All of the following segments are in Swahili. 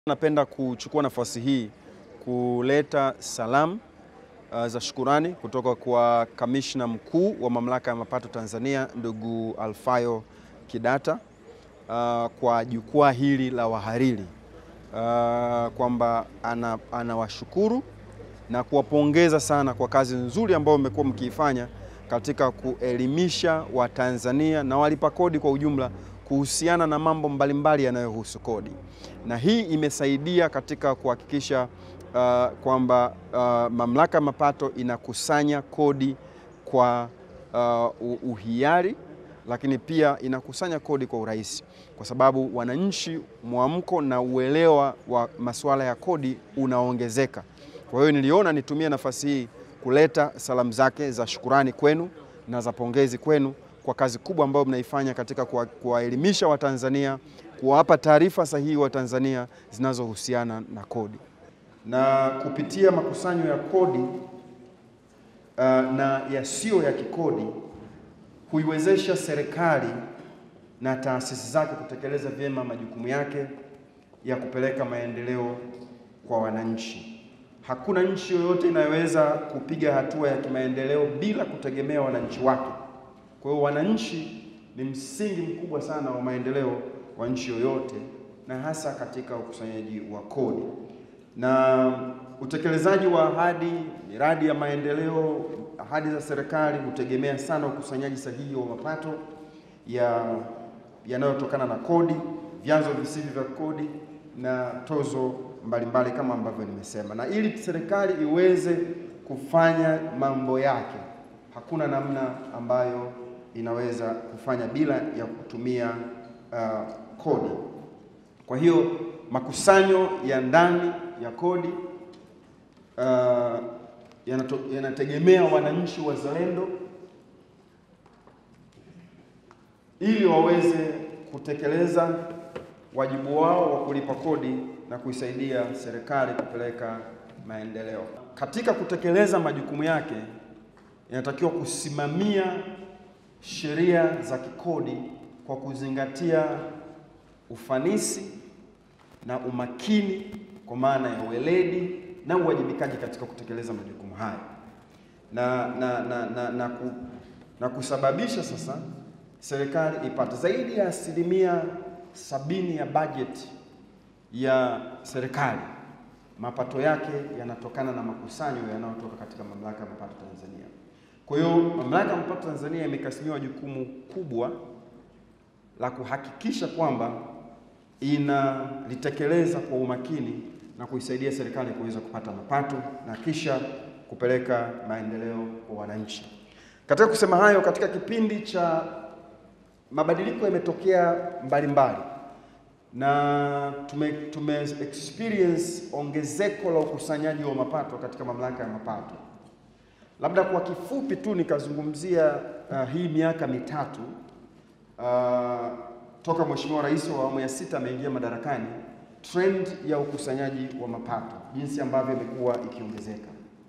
Napenda kuchukua nafasi hii kuleta salamu uh, za shukurani kutoka kwa kamishna mkuu wa mamlaka ya mapato Tanzania ndugu Alfayo Kidata uh, kwa jukwaa hili la wahariri uh, kwamba anawashukuru ana na kuwapongeza sana kwa kazi nzuri ambayo mmekuwa mkiifanya katika kuelimisha Watanzania na walipa kodi kwa ujumla kuhusiana na mambo mbalimbali yanayohusu kodi, na hii imesaidia katika kuhakikisha uh, kwamba uh, mamlaka ya mapato inakusanya kodi kwa uh, uhiari, lakini pia inakusanya kodi kwa urahisi, kwa sababu wananchi mwamko na uelewa wa masuala ya kodi unaongezeka. Kwa hiyo niliona nitumie nafasi hii kuleta salamu zake za shukurani kwenu na za pongezi kwenu kwa kazi kubwa ambayo mnaifanya katika kuwaelimisha Watanzania, kuwapa taarifa sahihi Watanzania zinazohusiana na kodi. Na kupitia makusanyo ya kodi uh, na yasiyo ya kikodi huiwezesha serikali na taasisi zake kutekeleza vyema majukumu yake ya kupeleka maendeleo kwa wananchi. Hakuna nchi yoyote inayoweza kupiga hatua ya kimaendeleo bila kutegemea wananchi wake. Kwa hiyo wananchi ni msingi mkubwa sana wa maendeleo wa nchi yoyote, na hasa katika ukusanyaji wa kodi na utekelezaji wa ahadi, miradi ya maendeleo, ahadi za serikali hutegemea sana ukusanyaji sahihi wa mapato ya yanayotokana na kodi, vyanzo visivyo vya kodi na tozo mbalimbali mbali kama ambavyo nimesema. Na ili serikali iweze kufanya mambo yake, hakuna namna ambayo inaweza kufanya bila ya kutumia uh, kodi. Kwa hiyo makusanyo ya ndani ya kodi uh, yanategemea wananchi wazalendo ili waweze kutekeleza wajibu wao wa kulipa kodi na kuisaidia serikali kupeleka maendeleo. Katika kutekeleza majukumu yake, inatakiwa kusimamia sheria za kikodi kwa kuzingatia ufanisi na umakini, kwa maana ya weledi na uwajibikaji katika kutekeleza majukumu haya na, na, na, na, na, ku, na kusababisha sasa serikali ipate zaidi ya asilimia sabini ya bajeti ya serikali mapato yake yanatokana na makusanyo yanayotoka katika mamlaka ya mapato Tanzania. Kwa hiyo mamlaka ya mapato Tanzania imekasimiwa jukumu kubwa la kuhakikisha kwamba inalitekeleza kwa umakini na kuisaidia serikali kuweza kupata mapato na kisha kupeleka maendeleo kwa wananchi. Katika kusema hayo, katika kipindi cha mabadiliko yametokea mbalimbali na tume, tume experience ongezeko la ukusanyaji wa mapato katika mamlaka ya mapato. Labda kwa kifupi tu nikazungumzia uh, hii miaka mitatu uh, toka Mheshimiwa Rais wa awamu ya sita ameingia madarakani, trend ya ukusanyaji wa mapato jinsi ambavyo imekuwa ikiongezeka.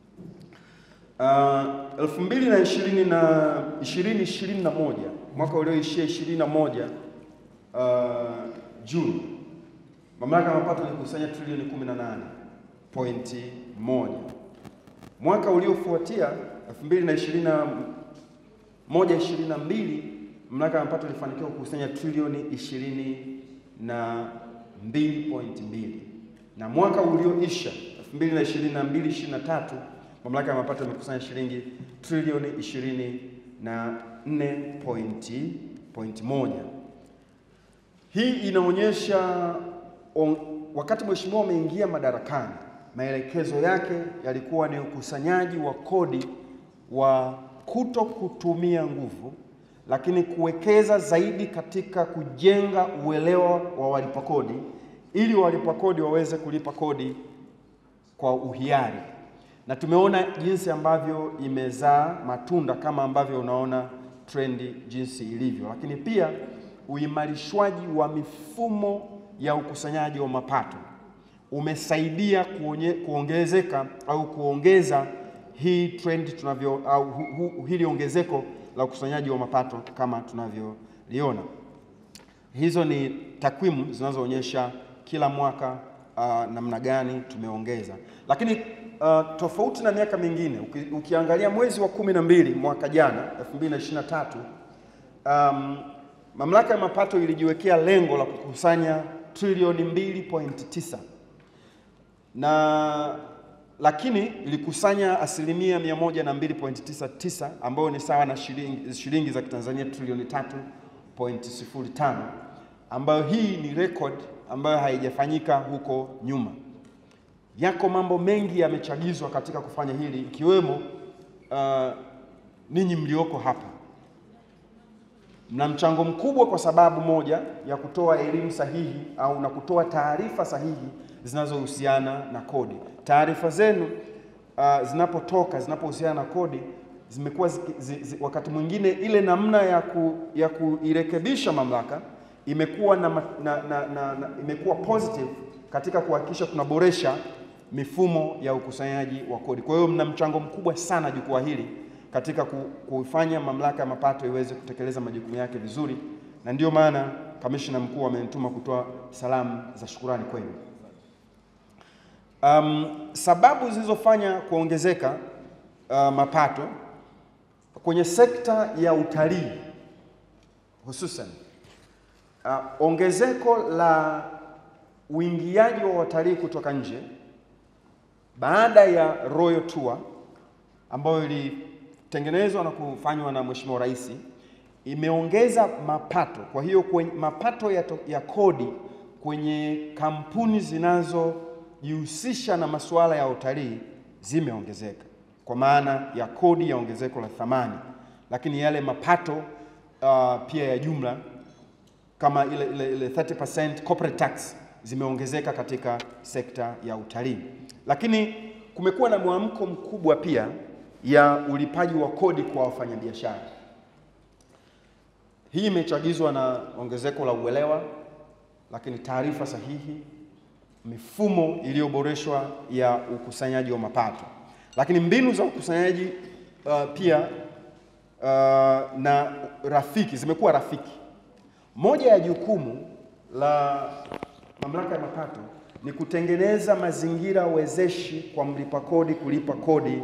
Uh, elfu mbili na ishirini na ishirini ishirini na moja mwaka ulioishia ishirini na moja uh, Juni mamlaka ya mapato ilikusanya trilioni 18.1. Mwaka uliofuatia 2021 22 mamlaka ya mapato ilifanikiwa kukusanya trilioni 22.2, na mwaka ulioisha 2022 23 mamlaka ya mapato imekusanya shilingi trilioni 24.1. Hii inaonyesha on, wakati mheshimiwa ameingia madarakani, maelekezo yake yalikuwa ni ukusanyaji wa kodi wa kuto kutumia nguvu, lakini kuwekeza zaidi katika kujenga uelewa wa walipa kodi ili walipa kodi waweze kulipa kodi kwa uhiari, na tumeona jinsi ambavyo imezaa matunda kama ambavyo unaona trendi jinsi ilivyo, lakini pia uimarishwaji wa mifumo ya ukusanyaji wa mapato umesaidia kuonye, kuongezeka au kuongeza hii trend tunavyo au hu, hu, hili ongezeko la ukusanyaji wa mapato kama tunavyoliona. Hizo ni takwimu zinazoonyesha kila mwaka uh, namna gani tumeongeza, lakini uh, tofauti na miaka mingine uki, ukiangalia mwezi wa kumi na mbili mwaka jana 2023 um, mamlaka ya mapato ilijiwekea lengo la kukusanya trilioni 2.9 na lakini ilikusanya asilimia 102.99 ambayo ni sawa na shilingi, shilingi za Kitanzania trilioni 3.05 ambayo hii ni record ambayo haijafanyika huko nyuma. Yako mambo mengi yamechagizwa katika kufanya hili ikiwemo uh, ninyi mlioko hapa mna mchango mkubwa kwa sababu moja ya kutoa elimu sahihi au na kutoa taarifa sahihi zinazohusiana na kodi. Taarifa zenu uh, zinapotoka zinapohusiana na kodi zimekuwa zi, zi, wakati mwingine ile namna ya, ku, ya kuirekebisha mamlaka imekuwa na, na, na, na, na, imekuwa positive katika kuhakikisha tunaboresha mifumo ya ukusanyaji wa kodi. Kwa hiyo mna mchango mkubwa sana jukwaa hili katika kuifanya mamlaka ya mapato iweze kutekeleza majukumu yake vizuri, na ndiyo maana kamishna mkuu amenituma kutoa salamu za shukurani kwenu. Um, sababu zilizofanya kuongezeka uh, mapato kwenye sekta ya utalii hususan uh, ongezeko la uingiaji wa watalii kutoka nje baada ya Royal Tour ambayo ilitengenezwa na kufanywa na Mheshimiwa Rais imeongeza mapato. Kwa hiyo kwenye mapato ya, to, ya kodi kwenye kampuni zinazojihusisha na masuala ya utalii zimeongezeka kwa maana ya kodi ya ongezeko la thamani, lakini yale mapato uh, pia ya jumla kama ile, ile, ile 30% corporate tax zimeongezeka katika sekta ya utalii, lakini kumekuwa na mwamko mkubwa pia ya ulipaji wa kodi kwa wafanyabiashara. Hii imechagizwa na ongezeko la uelewa, lakini taarifa sahihi, mifumo iliyoboreshwa ya ukusanyaji wa mapato, lakini mbinu za ukusanyaji uh, pia uh, na rafiki zimekuwa rafiki. Moja ya jukumu la mamlaka ya mapato ni kutengeneza mazingira wezeshi kwa mlipa kodi kulipa kodi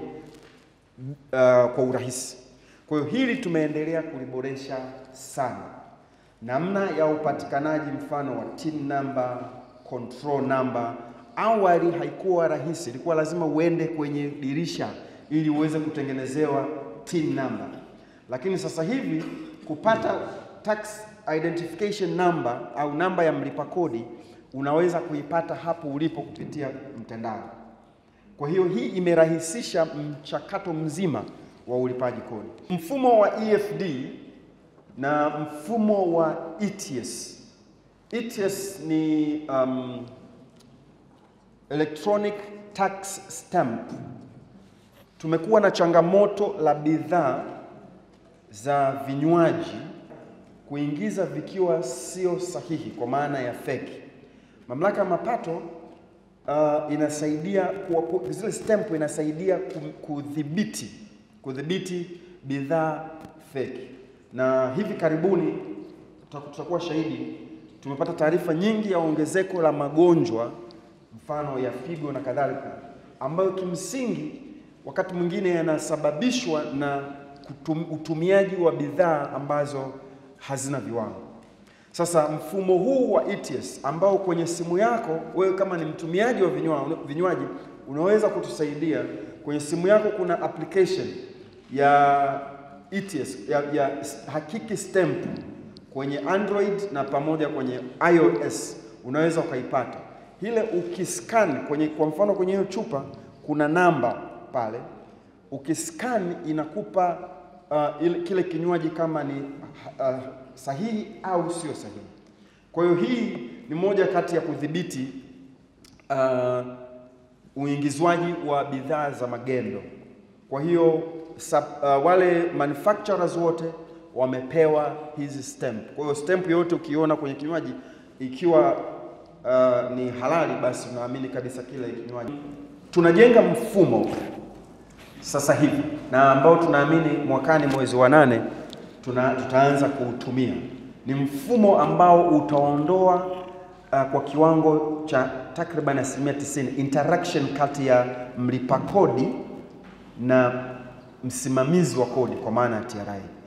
uh, kwa urahisi. Kwa hiyo hili tumeendelea kuliboresha sana, namna ya upatikanaji mfano wa TIN number, control number. Awali haikuwa rahisi, ilikuwa lazima uende kwenye dirisha ili uweze kutengenezewa TIN number, lakini sasa hivi kupata tax identification number au namba ya mlipa kodi unaweza kuipata hapo ulipo kupitia mtandao. Kwa hiyo hii imerahisisha mchakato mzima wa ulipaji kodi. Mfumo wa EFD na mfumo wa ETS. ETS ni um, electronic tax stamp. Tumekuwa na changamoto la bidhaa za vinywaji kuingiza vikiwa sio sahihi kwa maana ya feki. Mamlaka ya mapato uh, inasaidia kwa, zile stamp inasaidia kudhibiti kudhibiti bidhaa feki, na hivi karibuni tutakuwa shahidi, tumepata taarifa nyingi ya ongezeko la magonjwa mfano ya figo na kadhalika, ambayo kimsingi wakati mwingine yanasababishwa na kutum, utumiaji wa bidhaa ambazo hazina viwango. Sasa mfumo huu wa ETS ambao kwenye simu yako wewe kama ni mtumiaji wa vinywaji unaweza kutusaidia. Kwenye simu yako kuna application ya ETS ya, ya hakiki stamp kwenye Android na pamoja kwenye iOS unaweza ukaipata ile. Ukiscan kwenye, kwa mfano kwenye hiyo chupa kuna namba pale, ukiscan inakupa uh, ile, kile kinywaji kama ni uh, sahihi au sio sahihi. Kwa hiyo hii ni moja kati ya kudhibiti uh, uingizwaji wa bidhaa za magendo. Kwa hiyo sub, uh, wale manufacturers wote wamepewa hizi stamp. Kwa hiyo stamp yote ukiona kwenye kinywaji ikiwa uh, ni halali, basi unaamini kabisa kile kinywaji. Tunajenga mfumo sasa hivi na ambao tunaamini mwakani mwezi wa nane tuna, tutaanza kuutumia. Ni mfumo ambao utaondoa uh, kwa kiwango cha takriban asilimia 90 interaction kati ya mlipa kodi na msimamizi wa kodi kwa maana ya TRA.